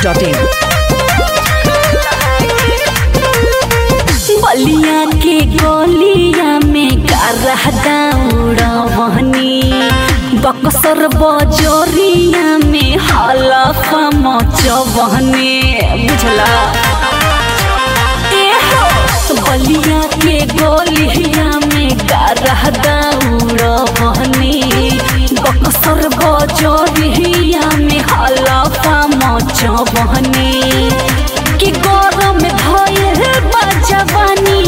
masti.in. बलिया के गलिया में कारह दौड़वनी बक्सर बजोरिया में हलफा मचवनी बुझला एहो, बलिया के गलिया में कारह दौड़वनी बक्सर बजोरिया में हलफा मचवनी कि गरम भइल बा जवानी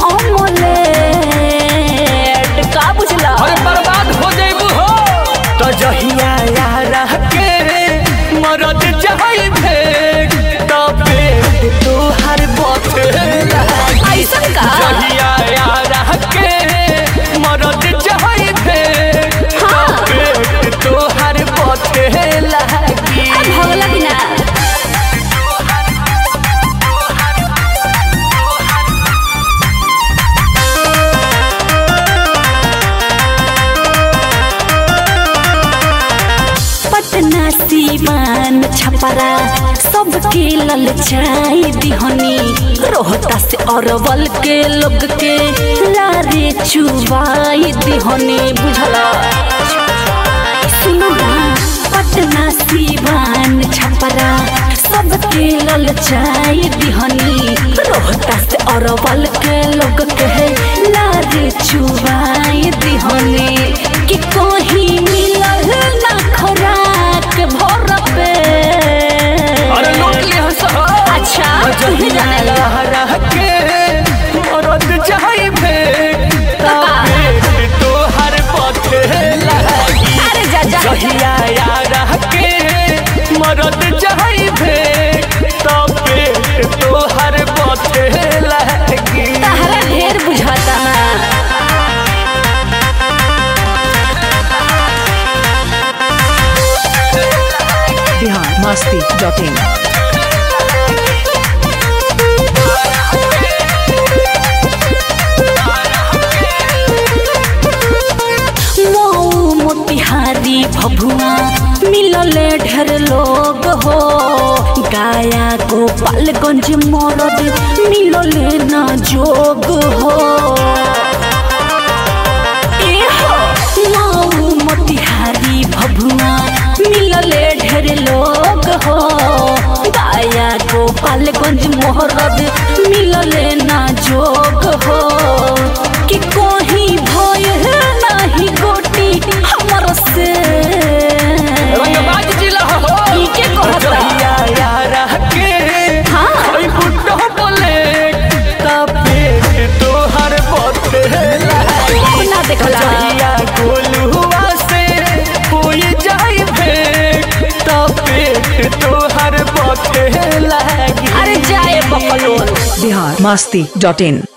अमलेट का बुझला अरे बर्बाद हो जाइबू हो तो जहिया यार के मरद जाई भेग तो पेट तोहर बथेला ऐसन का जहिया यार के मरद जाई भेग तो हाँ। पेट तोहर बथेला की अब भगला कि ना पटना सीमान छपरा सबके ललचाई दिहनी रोहता से अरवल के लोग के लारे चुबाई दिहनी बुझला सुनो ना पटना सीवान छपरा सबके ललचाई दिहनी रोहता से अरवल के लोग के लारे चुबाई दिहनी कि कहीं मिलल ना खोराक भर पे अरे लूट ले हंस अच्छा तुही जाने लगा रह के मरद जाई भेग तो का? पेट तोहर बथेला की अरे जा जा जहिया यार के मरद जाई भेग तो पेट तोहर बथे लगी तहरा ढेर बुझाता ना Bihar masti.in. मऊ मोतिहारी भभुआ मिलले ढेर लोग हो गाया गोपालगंज मरद मिलले ना जोग हो एहो, मऊ मोतिहारी भभुआ मिलले ढेर लोग हो गाया गोपालगंज मोहरद मिलले ना जोग हो कि कोही भय नाही गोटी हमर से रंगबाज जिला हो ई के कहता? जहिया यार के हाँ। ओई बुड्ढो बोले तो पेट तोहर बथे लगी ना देखला जहिया गोलुआ से होई जाई भेग तो पेट तोहर बथे लगी अरे जाए बकलोल Bihar masti.in.